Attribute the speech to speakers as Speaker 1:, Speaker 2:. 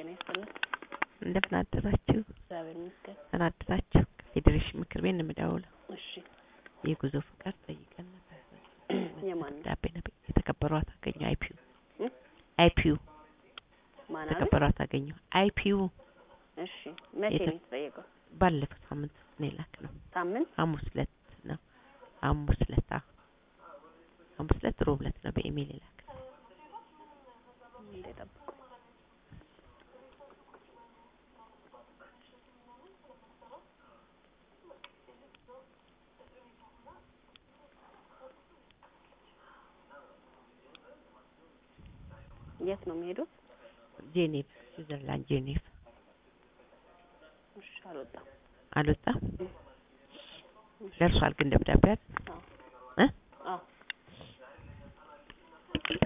Speaker 1: ጤና ይስጥልን።
Speaker 2: እንደምን አደራችሁ?
Speaker 1: እግዚአብሔር ይመስገን።
Speaker 2: ደህና አደራችሁ? ከፌዴሬሽን ምክር ቤት ነው የምደውለው።
Speaker 1: እሺ
Speaker 2: የጉዞ ፈቃድ ጠይቀን ነበር።
Speaker 1: የማን ነው?
Speaker 2: ደብዳቤ ነበር የተከበሩ አቶ አገኘሁ አይፒዩ
Speaker 1: እም?
Speaker 2: አይፒዩ
Speaker 1: ማን አለ?
Speaker 2: የተከበሩ አቶ አገኘሁ አይፒዩ
Speaker 1: እሺ መቼ
Speaker 2: የተ-
Speaker 1: ነው የተጠየቀው?
Speaker 2: ባለፈው ሳምንት ነው የላክነው።
Speaker 1: ሳምንት
Speaker 2: ሐሙስ ዕለት ነው ሐሙስ ዕለት አዎ ሐሙስ ዕለት ሮብ ዕለት ነው በኢሜል የላክነው።
Speaker 1: እንደ ጠብቁ። የት ነው የሚሄዱት?
Speaker 2: ጄኔቭ ስዊዘርላንድ ጄኔቭ
Speaker 1: እሺ አልወጣም።
Speaker 2: አልወጣም
Speaker 1: እሺ።
Speaker 2: ደርሷል ግን ደብዳቤ አይደል?
Speaker 1: አዎ